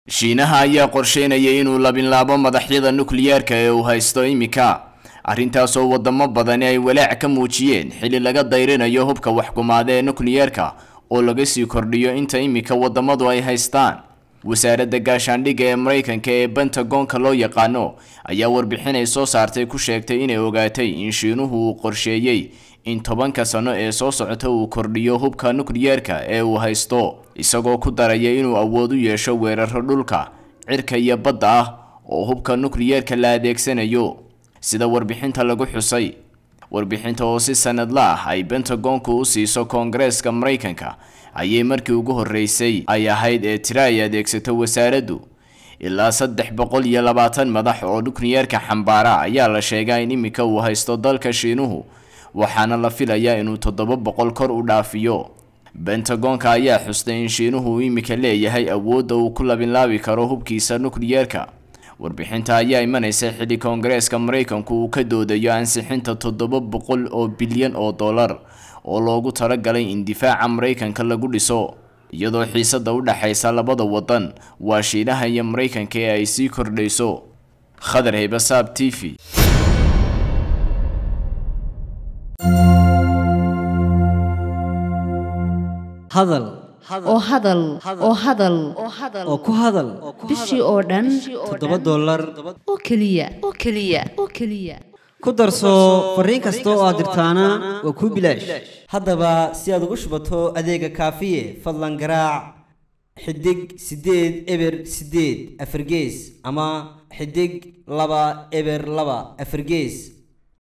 shiinaha ayaa qorsheynaya inuu labinlaabo madaxyada nukliyeerka ee uu haysto imika arrintaasoo wadamo badani ay walaac ka muujiyeen xili laga dayrinayo hubka waxkumaada ee nukliyeerka oo laga sii kordhiyo inta imika wadamadu ay haystaan wasaaradda gaashaandhigga ee maraykanka ee bentagonka loo yaqaano ayaa warbixin ay soo saartay ku sheegtay inay ogaatay in shiinuhu uu qorsheeyey in tobanka sano ee soo socota uu kordhiyo hubka nukliyeerka ee uu haysto isagoo ku daraya inuu awood u yeesho weeraro dhulka cirka iyo badda ah oo hubka nukliyeerka la adeegsanayo sida warbixinta lagu xusay warbixinta oo si sanadla ah ay bentagonku u siiso koongareeska maraykanka ayay markii ugu horreysay ay ahayd ee tiro ay adeegsato wasaaraddu ilaa saddex boqol iyo labaatan madax oo nukliyeerka xambaara ayaa la sheegaa in imika uu haysto dalka shiinuhu waxaana la filayaa inuu toddoba boqol kor u dhaafiyo bentagonka ayaa xustay in shiinuhu uu imika leeyahay awoodda uu ku labinlaabi karo hubkiisa nukliyeerka warbixinta ayaa imanaysa xilli koongareeska maraykanku uu ka doodayo ansixinta toddoba boqol oo bilyan oo dollar oo loogu talagalay in difaaca maraykanka lagu dhiso iyadoo xiisada u dhexaysa labada wadan waa shiinaha iyo maraykanka ee ay sii kordhayso khadar haybasaab t v hadal oo hadal oo hadal oo ku hadal bishii oo dhan toddoba dollar oo keliya oo keliya oo keliya ku darso fariin kasta oo aad dirtaana waa kuu bilaash haddaba si aad ugu shubato adeega kaafiye fadlan garaac xidig siddeed eber siddeed afargees ama xidig laba eber laba afargees